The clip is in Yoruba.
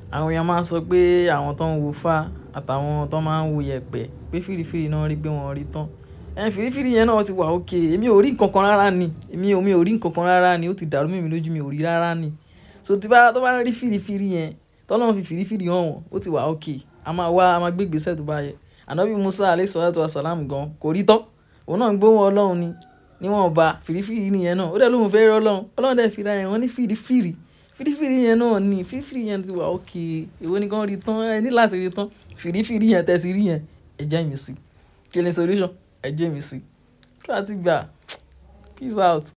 àwọn èèyàn máa ń sọ pé àwọn tó ń wo fá àtàwọn tó máa ń wo yẹ̀pẹ̀ pé fìrífìrí náà rí pé wọ́n rí tán. Ẹn fìrífìrí yẹn náà ti wà okay. Èmi ò rí nǹkan kan rárá ni. Èmi ò, mi ò rí nǹkan kan rárá ni. Ó ti dàrú mọ́ mi lójú, mi ò rí rárá ni. So tí bá, tó bá rí fìrífìrí yẹn, tó Ọlọ́run fi fìrífìrí hàn wọ́n, ó ti wà okay. A máa wá, a máa gbé ìgbésẹ̀ tó bá yẹ. Ànọ́bì Musa alayhi salatu wa salam gan kò rí tán. Òun náà ń gbóhùn Ọlọ́run ni. Níwọ̀n bá fìrífìrí nìyẹn náà. Ó dẹ̀ lóhùn fẹ́ rí Ọlọ́run. Ọlọ́run dẹ̀ fi ra ẹ̀ hàn ní fìrífìrí. Fìrífìrí yẹn náà ni. Fìrífìrí yẹn ti wà okay. Èwo ni kan rí tán? Ẹ ní láti rí tán. Fìrífìrí yẹn tẹ ti rí yẹn, ẹ jẹ́ mi sí. Kí ni solution? Ẹ jẹ́ mi sí. Kí la ti gbà? Peace out.